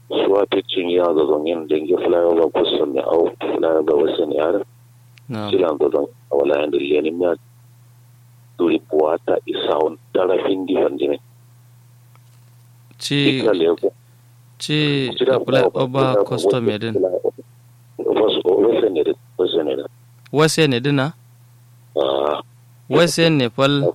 suwa picin ya ga zon yin dangi fulaya ba kusan ne au fulaya ba wasu ne har na silan ga zon a wala yan da lenin ya duri buwata isa on darafin di fandime ci ika lego ci apply oba custom din wasu wasu ne da wasu ne da wase ne dina ah wase ne fal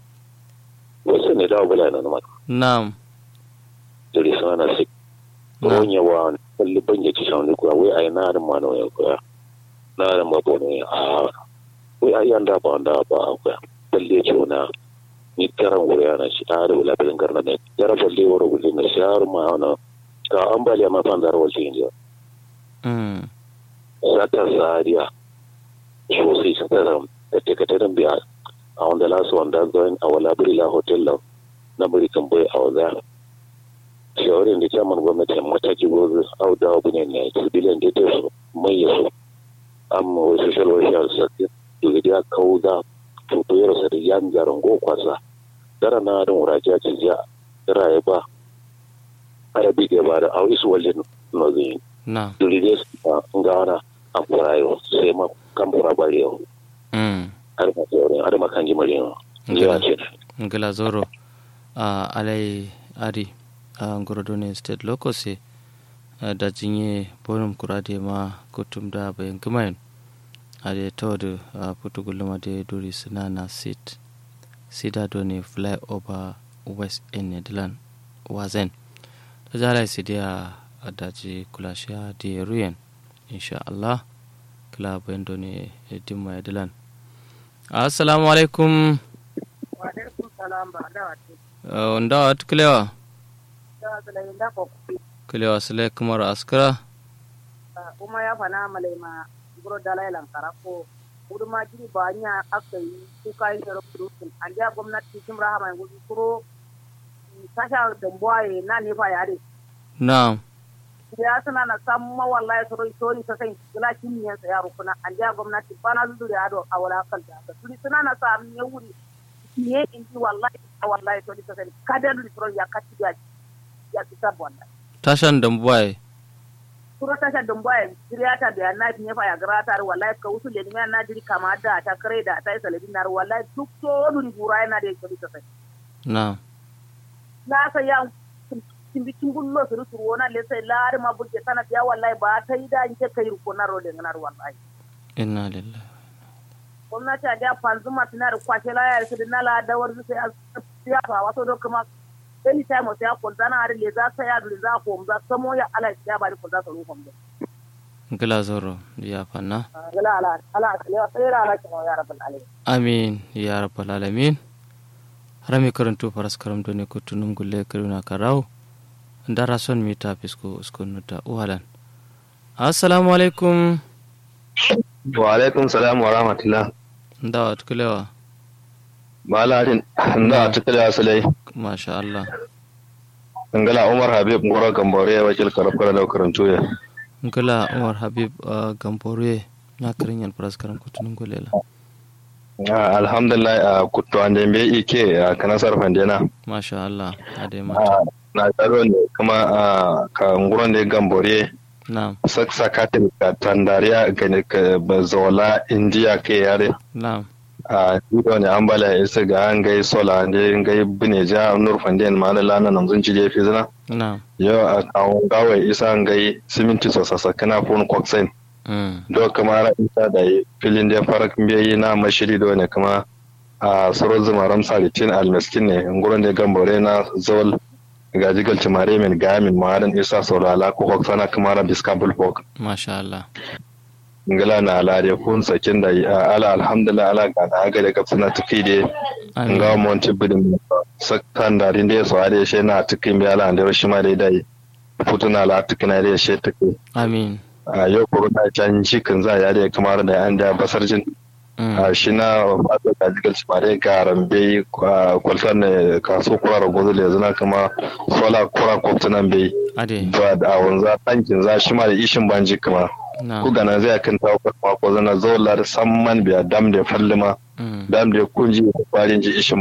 wasu ne da wala na ma nam duri sana sik na Ronya wa kalli ban ya ci shan kuwa wai ai na da mana ya kuwa na da mabo ne a wai ai an da ba da ba kuwa balle ce na ni karan wuri ana shi ta da wala bilin garna ne yara balle wuri wuri na shar ma na ka ambaliya ma fan dar wal tinja mm sata zaria sosai sun tsara da tekatarin biya a wanda lasu wanda zan a wala birila hotel lau na burikan boy a waza shawarin da kyaman gwamnati mataki gozu au da abu ne ne civilian da ta su mai yaso amma wasu shalwar shi sarki daga da kawo da tutuyar sa da yan garin gokwasa dara na da wuraja ci ja dara ya ba arabi ke ba da au isu wajen nozin na durides ngana ampurayo sema kampura bariyo mm har ma tsore har ma kanji mariyo Ngila. ya ce ngila zoro a alai ari a ngorodone state locose da jinye bonum kurade ma kutum da bayan kumayin ade tawde a putuguluma de duri sinana sit sida doni fly over west end netherland wazen ta jala sidi a daji kulashiya de ruyen insha Allah kila bayan doni dimma netherland assalamu alaikum Waalaikum salam ba da wato. Uh, nda wat kilewa Da zalai da ko kuɗi. kilewa sile kumar askara Kuma ya fana malai ma guro dalai lankara ko kudu ma jiri ba nya aka yi kuka yi da rubutun an ja gwamnati kin rahama ya gudu kuro tasha da mbuwaye na ne fa yare. na Ya suna na samu ma wallahi soro sori ta sai kula kin yan sa yaro kuna an ja gwamnati bana zuzu da ado a wala kan da ka tuni suna na samu ya wuri ne in ji wallahi wallahi sori ta sai kadar soro ya kati ya ya kita bonda. tashan dambuwaye kuro tasha dumbaye jiriyata da na fi fa ya grata ru wallahi ka usul ne na jiri kama da ta kare da ta isa ladin nar wallahi duk to duri gura yana da yake ta sai na na sa ya kin bi kin gullo su su wona le sai lar ma burge sana ya wallahi ba ta yi da in ke kai ko na rode nar wallahi inna lillahi gwamnati a da fanzuma tana da kwashe la ya su na la da warzu sai ya fa wato do kuma any time sai ya ko zana har le za sa ya duri za ko za samo ya ala ya bari ko za su ruhum da ngila zoro ya fanna ala ala ala ala sai ra ala kino ya rabbal alamin amin ya rabbal alamin harami karantu faras karam doni kutunum gulle karuna karau ndara son mita fisko uskun nuta uhalan assalamu alaikum wa alaikum salam wa rahmatullah nda wat kilewa malarin da tukula salai masha Allah ngala umar habib ngoro gambore wakil karafkar da karanto ya ngila umar habib uh, gamboruye na karinyan faras karam kutunum gulela Ah, alhamdulillah a kutto an dembe ike a kana sarfan dena masha Allah ade mata Ah, na tsaro ne kuma a ka nguron da gambore na'am saksa katin ka tandariya ga ka bazola india ke yare na'am a ido ne an bala isa ga an gai sola ne gai bine ja nur fanden ma da lana nan zun ci je fi zina na'am yau a kawon gawai isa an gai siminti sosasa kana fon koksain mm. do kamar isa da yi filin da farak biyayi na mashiri do ne kuma a soro zuma ramsa litin almiskin ne nguron da gambore na zol gajigal timare min gamin mahadan isa saurala ko hoksana kamar biskabul fok masha Allah ngala na ala de kun sakin da a- ala alhamdulillah ala ga da aga da kapsana tuki de amin nga monti bidin sakkan da din de so ade she na tuki mi ala da shi ma dai dai futuna la tuki na de she tuki amin a yau ko na can cikin za ya da kamar da an da basarjin mm. a shi na fata da jigal shi bare ga rambe kwaltar ne kaso kura gozo le zuna kama sola kura kwaftunan bai ade ba da wanza tankin za shi ma da ishin banji kuma na ku gana zai kan ta kwa ko zana zola da samman biya dam da fallima mm. dam da kunji da kwarin ji ishin ba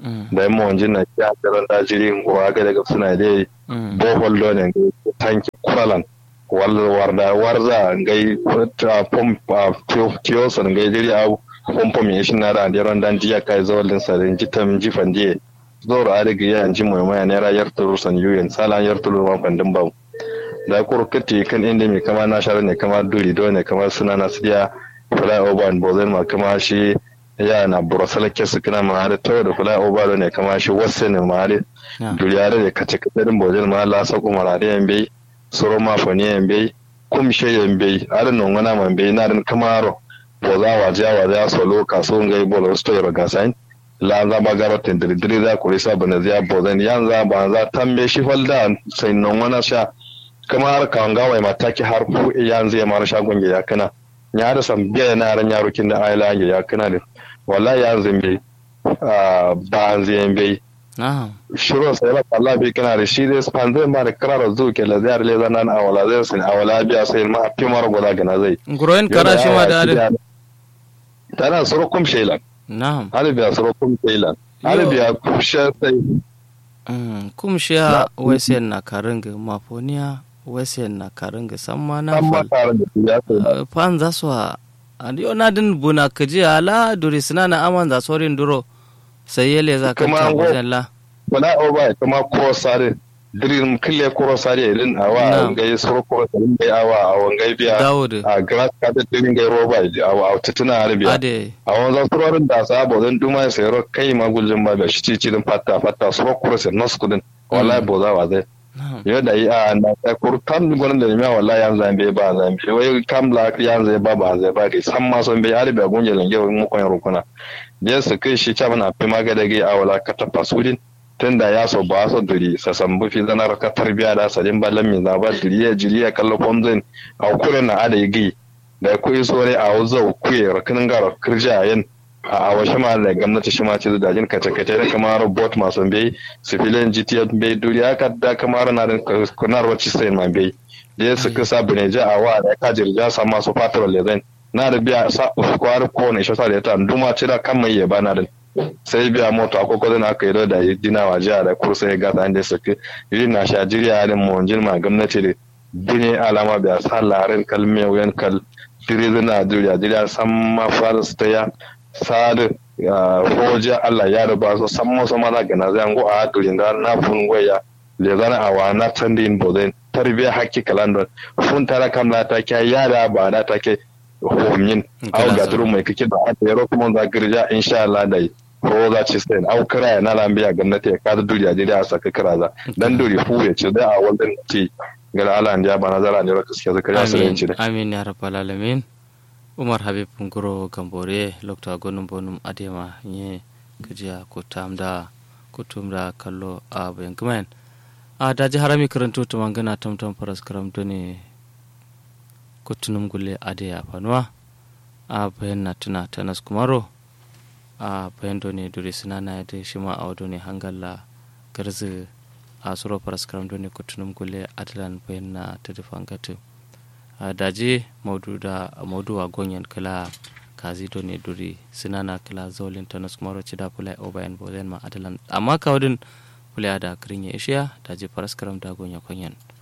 da yamma wanjin na ya garan dajiri wa ga daga suna da bohol do ne tanki kuralan warda warza ngai ta pom tiyosan ngai diri au pom pom yin shi na da yaran dan jiya kai zawalin sa din jitam jifan die zoro adiga ya anji mai mai ne ra yarturu san yuyen sala yarturu ma bandin bawo da kurkati kan inda mai kama na shara ne kama duri do ne kama suna na siya fly over and bozen ma kama shi ya na burasala ke su kana ma da to da fly over ne kama shi wasse ne ma da duri ya da kace kace din bozen ma la sa kuma ra yan bai soro ma fa ne yan bai kum she yan bai arin non wana man bai na din kamaro boza wa ja wa ja solo kaso ngai bolo sto yoro gasain la za ba garo tendiri diri za ku risa bana zia bozen yan za ba za tambe shi falda sai non wana sha kama har kan gawai mataki har ku yanzu ya mara shagon ya kana ya da san biya na ran yaro kin da ayla ya kana da wallahi yanzu bai ba an zai bai shiro sai la Allah bai kana da shi dai span zai ma da karara zu ke la zai le zanan awala zai sun awala biya sai ma fi mara gola gana zai guroyin kara shi ma da da tana surukum shailan na'am hali biya surukum shailan hali biya kushe sai kumshiya wesen na karinga mafoniya wesen na karinga samma na amma fal tare da su ya sai fan za su ha andi ona din buna kaji ala duri sina na aman za sorin duro sai yele za ka Kuma ta ngo- wajen la wala o ba kuma ko sare dirin kille ko sare irin awa Na'am. ngai suru ko irin gai awa awa ngai biya dawudu a grass carpet dirin gai roba awa a tutuna arabiya ade a wanzan surorin da sa bo zan duma sai ro kai ma guljin ba da shi ci din fatta fatta suru ko sai nos kudin wallahi bo za wa zai na'am yo da yi a na ta kur kam gwanin da miya wallahi yan zambe ba zambe wai kam la yan zai ba ba zai ba kai san ma son bai arabiya gunje lange mu koyan rukuna je su kai shi ta mana fi magada gai a wala ka tafa sudin tunda ya so ba so duri sa sambu fi zanar ka tarbiya da sadin ballan mi za ba duri ya jiri ya kallo pomzin a kure na ada gai da ku yi sore a wuzo ku yi rakinin gara kirja yin a washe ma da gwamnati shi ma ce da jin kace kace da kamar bot masu bai civilian gtf bai duri aka da kamar na da kunar wacce sai ma bai da su kasa bane ja a wa da ka jirja sa masu patrol le zan na da biya sa kwar ko ne shi sa da ta duma ce da kan mai yaba na da sai biya moto a koko na aka yi da yi dina wa jiya da kursa ya gasa an da suke yi na sha jiriya da mu jin ma gwamnati da dune alama biya sa larin kalme wuyan kal diri na duriya diriya san ma fara su ta ya sadu roja Allah ya ruba so san mo so mana gana zan go a durin da na fun goya le zana awa na tandin boden tarbiya hakki kalandon fun tara kam la ta kya yara ba da ta ke homin au ga duru mai kike da ata yaro kuma za girja insha Allah dai ko za ci sai au kira ya na lambiya gwamnati ya kada duriya dai a saka kira za dan duri fu ya ce da a wannan ci ga Allah ya ba nazara ne ra gaskiya zakariya sai amin ci da amin ya rabbal alamin umar habib nguro gambore lokta gonum bonum adema nye kajiya ko tamda ko tumda kallo a bayan kumayan a daji harami karanto to mangana tamtam faras karam done ko tunum gulle adeya fanuwa a bayan na tuna tanas kumaro a bayan done dure sinana da shi ma a wadone hangalla garzi a suro faras karam done ko tunum gulle adalan bayan na ta dufangatu a daje maudu da maudu a gonyan kala kazi do ne duri sinana kala zaulin tanas kumaro cida pulai o bayan bozen ma adalan amma kawdin pulai da kirin ya ishiya daje faras karam da gonya konyan